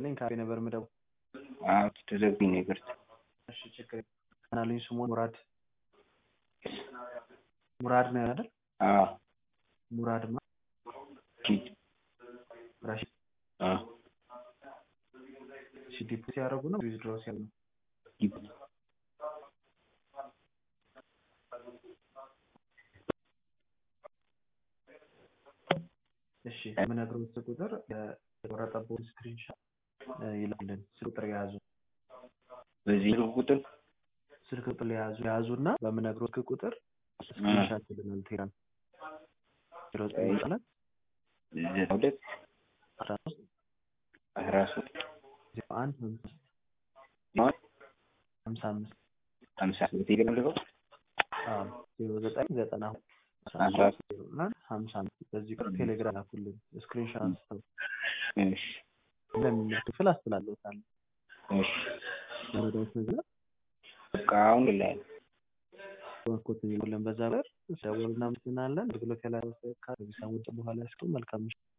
ይስጥልኝ ካፌ ነበር የምደውለው። አዎ ተዘግቶኝ ነው ይቅርታ። እሺ ችግር የለም። ምናሉኝ ስሙን ሙራድ ሙራድ ነው አይደል? አዎ ሙራድ ማ ሂድ ራሺድ አዎ እሺ ዲፖ ሲያደርጉ ነው ዊዝድሮ ሲያደርጉ ነው? ሂድ እሺ የምነግረው ስልክ ቁጥር የተቆረጠበትን ስክሪንሻት ይላክልን። ስልክ ቁጥር የያዙ በዚህ ስልክ ቁጥር ስልክ ቁጥር የያዙ የያዙ እና በምነግረው ስልክ ቁጥር ስክሪንሻት ይልናል። ቴራን ዜሮ ዘጠኝ ዘጠና ዘጠና ሁለት አስራ ሶስት አስራ ሶስት ዜሮ አንድ ሀምሳ አምስት ሀምሳ በቴሌግራም ልከው አዎ ዜሮ ዘጠኝ ዘጠና ሁለት አስራ ሶስት ዜሮ አንድ ሀምሳ አምስት በዚህ ቁጥር ቴሌግራም ላኩልን። ስክሪንሻት አንስተው እሺ እንደሚመች ክፍል አስተላለታለሁ። እሺ መረዳት ነገር በቃ አሁን ላይ ባኮት ይሉልን በዛ በር ደውል እናመሰግናለን። አገልግሎት ያላወሰ ከዚህ ሰሞን በኋላ እስከ መልካም ምሽት